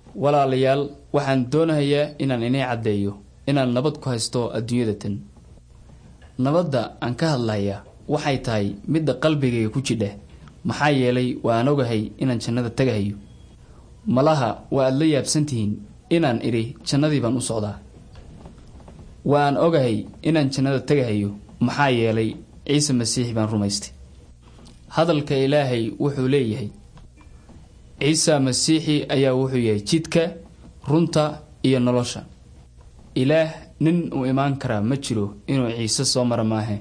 walaalayaal waxaan doonahayaa inaan inay caddeeyo inaan nabad ku haysto adduunyada tan nabadda aan ka hadlayaa waxay tahay midda qalbigayga ku jidha maxaa yeelay waan ogahay inaan jannada tagahayo malaha waa aad la yaabsantihiin inaan idhi jannadii baan u socdaa waan ogahay inaan jannada tagahayo maxaa yeelay ciise masiixi baan rumaystay hadalka ilaahay wuxuu leeyahay ciise masiixi ayaa wuxuu yahay jidka runta iyo nolosha ilaah nin uu imaan karaa ma jiro inuu ciise soo mara maahe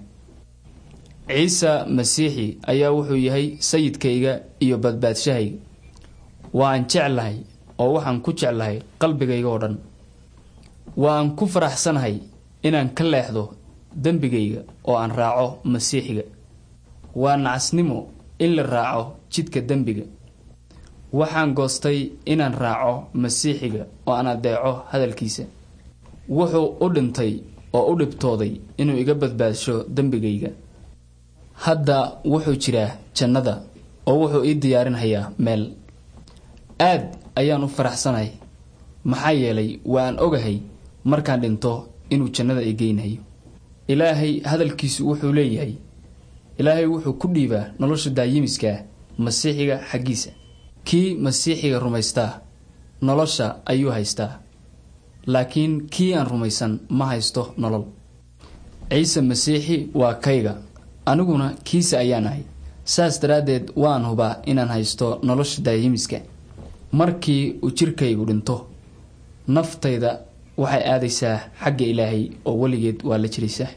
ciise masiixi ayaa wuxuu yahay sayidkayga iyo badbaadshahayga waan jeclahay oo waxaan ku jeclahay qalbigayga oo dhan waan ku faraxsanahay inaan ka leexdo dembigayga oo aan raaco masiixiga waa nacasnimo in la raaco jidka dembiga waxaan goostay inaan raaco masiixiga oo aan adeeco hadalkiisa wuxuu u dhintay oo u dhibtooday inuu iga badbaadsho dembigayga hadda wuxuu jiraa jannada oo wuxuu ii diyaarinhayaa meel aad ayaan u faraxsanahay maxaa yeelay waan ogahay markaan dhinto inuu jannada i geynhayo ilaahay hadalkiisu wuxuu leeyahay ilaahay wuxuu ku dhiibaa nolosha daayimiska masiixiga xaggiisa kii masiixiga rumaystaa nolosha ayuu haystaa laakiin kii aan rumaysan ma haysto nolol ciise masiixi waa kayga aniguna kiisa ayaan ahay saas daraaddeed waan hubaa inaan haysto nolosha daayimiska markii uu jirkaygu dhinto naftayda waxay aadaysaa xagga ilaahay oo weligeed waa la jiraysaa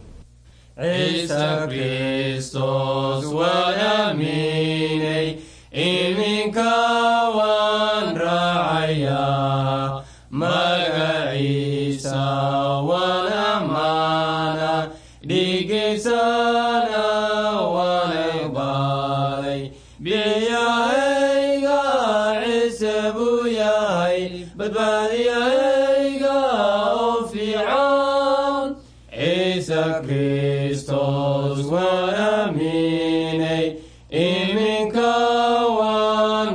ciise kristos waan aaminay iminka waan raacayaa magaciisa waan ammaana dhigiisana waan iqbaalay biyahayga ciise buu yahay badbaadiyahayga oo fiican ciise kristos waan aaminay iminka waan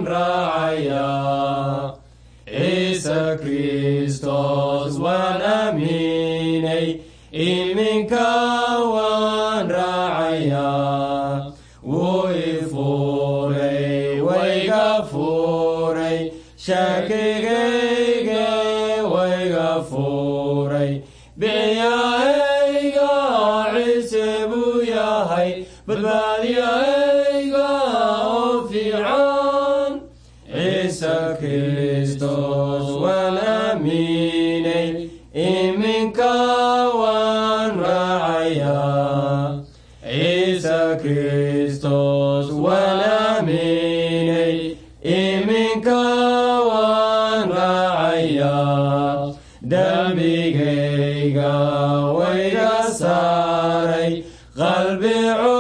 raacayaa ciise kristos waan aaminay iminka waan raacayaa wuu i furay wayga furay shakigayge wayga furay biyahayga ciise buu yahay badbaadiyahayga oo fiican ciise kristos waan aaminay iminka waan raacayaa ciise kristos waan aaminay iminka waan raacayaa dembigayga wayga saaray qalbi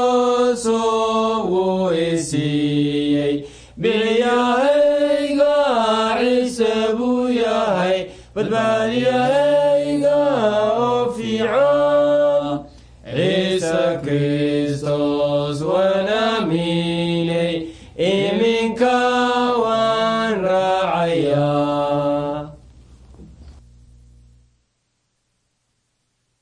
cusub wuu i siiyey biyahayga ciise buu yahay badbaadiyahayga oo fiican ciise kristos waan aaminay iminka